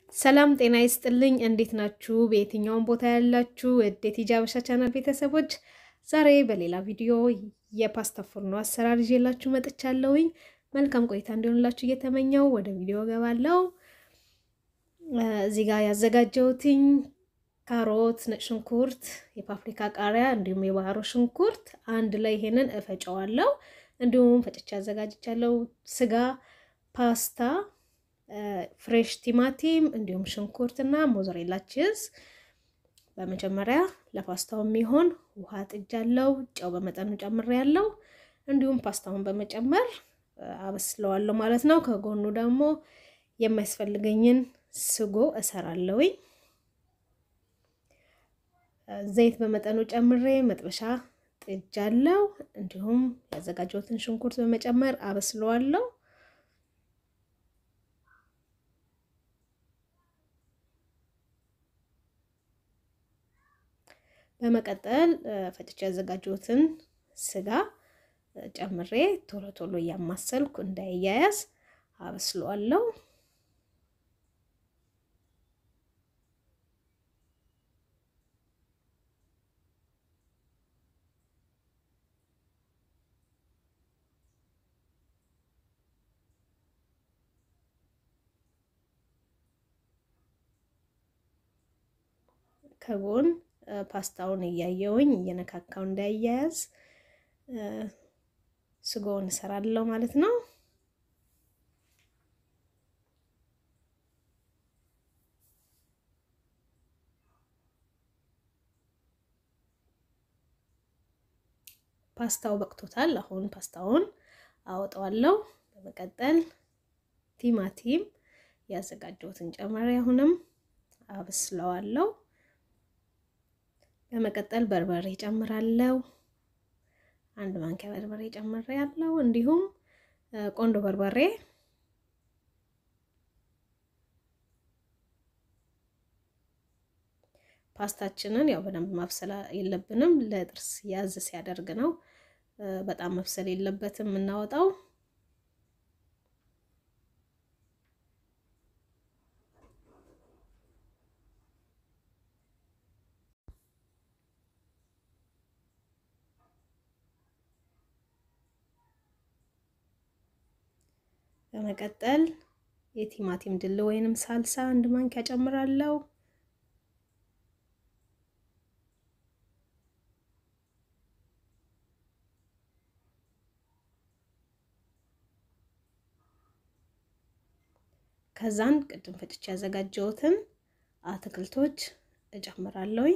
ሰላም ጤና ይስጥልኝ። እንዴት ናችሁ? በየትኛውም ቦታ ያላችሁ የዴት ሂጃበሻ ቻናል ቤተሰቦች ዛሬ በሌላ ቪዲዮ የፓስታ ፉርኖ አሰራር ይዤላችሁ መጥቻለሁኝ። መልካም ቆይታ እንዲሆንላችሁ እየተመኘው ወደ ቪዲዮ ገባለሁ። እዚህ ጋር ያዘጋጀሁትኝ ካሮት፣ ነጭ ሽንኩርት፣ የፓፕሪካ ቃሪያ እንዲሁም የባህሮ ሽንኩርት አንድ ላይ ይሄንን እፈጨዋለሁ። እንዲሁም ፈጭቼ አዘጋጅቻለሁ። ስጋ፣ ፓስታ ፍሬሽ ቲማቲም እንዲሁም ሽንኩርት እና ሞዘሬላ ቺዝ። በመጀመሪያ ለፓስታው የሚሆን ውሃ ጥጃለሁ። ጨው በመጠኑ ጨምሬያለሁ። እንዲሁም ፓስታውን በመጨመር አበስለዋለሁ ማለት ነው። ከጎኑ ደግሞ የሚያስፈልገኝን ስጎ እሰራለሁኝ። ዘይት በመጠኑ ጨምሬ መጥበሻ ጥጃለሁ። እንዲሁም ያዘጋጀሁትን ሽንኩርት በመጨመር አበስለዋለሁ። በመቀጠል ፈጭቼ ያዘጋጀሁትን ስጋ ጨምሬ ቶሎ ቶሎ እያማሰልኩ እንዳይያያዝ አበስለዋለሁ። ከጎን ፓስታውን እያየውኝ እየነካካው እንዳያያዝ ስጎውን እሰራለሁ ማለት ነው። ፓስታው በቅቶታል። አሁን ፓስታውን አወጣዋለሁ። በመቀጠል ቲማቲም ያዘጋጀሁትን ጨመሪ አሁንም አበስለዋለሁ። በመቀጠል በርበሬ ጨምራለሁ። አንድ ማንኪያ በርበሬ ጨምሬ ያለው እንዲሁም ቆንዶ በርበሬ ፓስታችንን ያው በደንብ ማብሰል የለብንም። ለጥርስ ያዝ ሲያደርግ ነው። በጣም መብሰል የለበትም የምናወጣው። በመቀጠል የቲማቲም ድል ወይንም ሳልሳ አንድ ማንኪያ ጨምራለሁ። ከዛን ቅድም ፈጭቼ ያዘጋጀሁትን አትክልቶች እጨምራለሁ።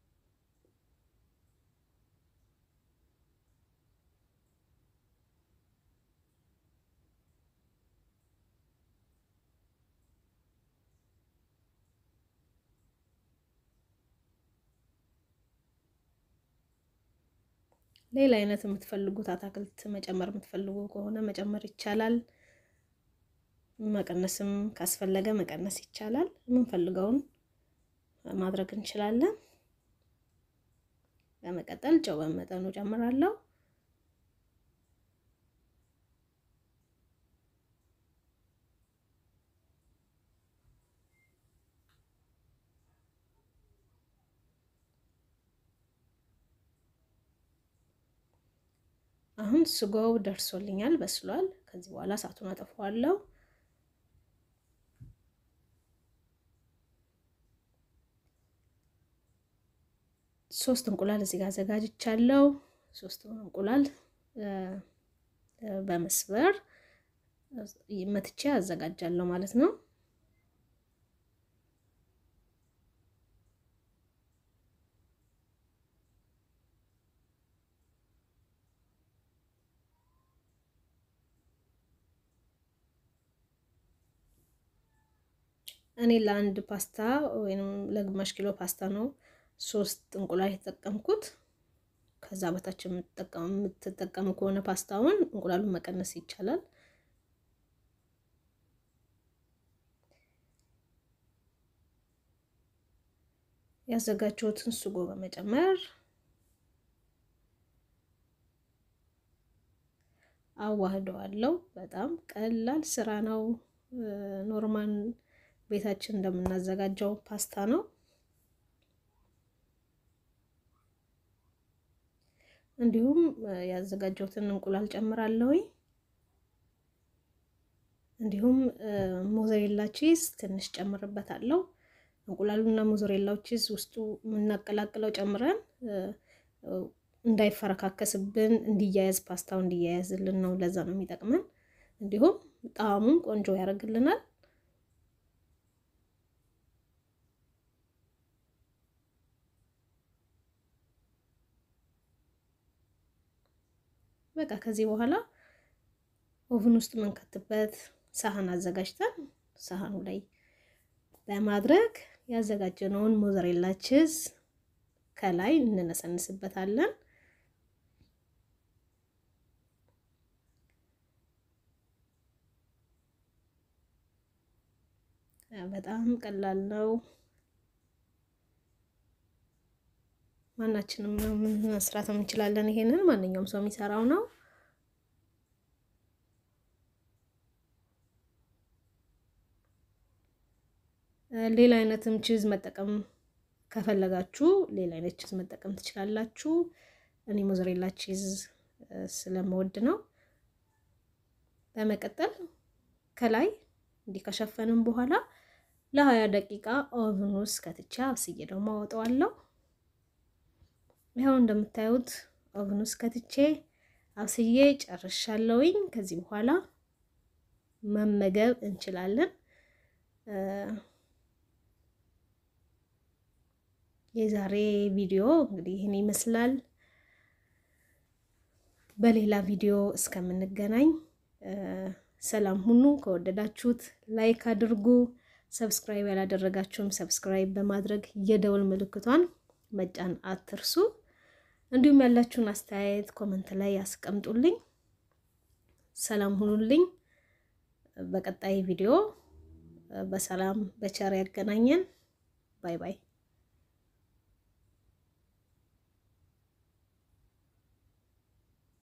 ሌላ አይነት የምትፈልጉት አታክልት መጨመር የምትፈልጉ ከሆነ መጨመር ይቻላል። መቀነስም ካስፈለገ መቀነስ ይቻላል። የምንፈልገውን ማድረግ እንችላለን። በመቀጠል ጨው በመጠኑ ጨምራለሁ። አሁን ስጎው ደርሶልኛል፣ በስሏል። ከዚህ በኋላ እሳቱን አጠፋዋለሁ። ሶስት እንቁላል እዚህ ጋር አዘጋጅቻለሁ። ሶስት እንቁላል በመስበር መትቼ አዘጋጃለሁ ማለት ነው። እኔ ለአንድ ፓስታ ወይም ለግማሽ ኪሎ ፓስታ ነው ሶስት እንቁላል የተጠቀምኩት። ከዛ በታች የምትጠቀሙ ከሆነ ፓስታውን እንቁላሉን መቀነስ ይቻላል። ያዘጋጀሁትን ስጎ በመጨመር አዋህደዋለሁ። በጣም ቀላል ስራ ነው። ኖርማል ቤታችን እንደምናዘጋጀው ፓስታ ነው። እንዲሁም ያዘጋጀሁትን እንቁላል ጨምራለሁኝ። እንዲሁም ሞዘሬላ ቺዝ ትንሽ ጨምርበታለሁ። እንቁላሉና ሞዘሬላው ቺዝ ውስጡ የምናቀላቅለው ጨምረን እንዳይፈረካከስብን እንዲያያዝ ፓስታው እንዲያያዝልን ነው። ለዛ ነው የሚጠቅመን። እንዲሁም ጣዕሙን ቆንጆ ያደርግልናል። በቃ ከዚህ በኋላ ኦቭን ውስጥ የምንከትበት ሳህን አዘጋጅተን ሳህኑ ላይ በማድረግ ያዘጋጀነውን ሞዘሬላ ቺዝ ከላይ እንነሰንስበታለን። በጣም ቀላል ነው። ማናችንም መስራት እንችላለን። ይሄንን ማንኛውም ሰው የሚሰራው ነው። ሌላ አይነትም ቺዝ መጠቀም ከፈለጋችሁ ሌላ አይነት ቺዝ መጠቀም ትችላላችሁ። እኔ ሞዘሬላ ቺዝ ስለምወድ ነው። በመቀጠል ከላይ እንዲህ ከሸፈንም በኋላ ለሀያ ደቂቃ ኦቭን ውስጥ ከትቻ አብስዬ ደግሞ አወጣዋለሁ። ይኸው እንደምታዩት ኦቭን ውስጥ ከትቼ አብስዬ ጨርሻለሁኝ። ከዚህ በኋላ መመገብ እንችላለን። የዛሬ ቪዲዮ እንግዲህ ይህን ይመስላል። በሌላ ቪዲዮ እስከምንገናኝ ሰላም ሁኑ። ከወደዳችሁት ላይክ አድርጉ። ሰብስክራይብ ያላደረጋችሁም ሰብስክራይብ በማድረግ የደውል ምልክቷን መጫን አትርሱ። እንዲሁም ያላችሁን አስተያየት ኮመንት ላይ ያስቀምጡልኝ። ሰላም ሁኑልኝ። በቀጣይ ቪዲዮ በሰላም በቸር ያገናኘን። ባይ ባይ።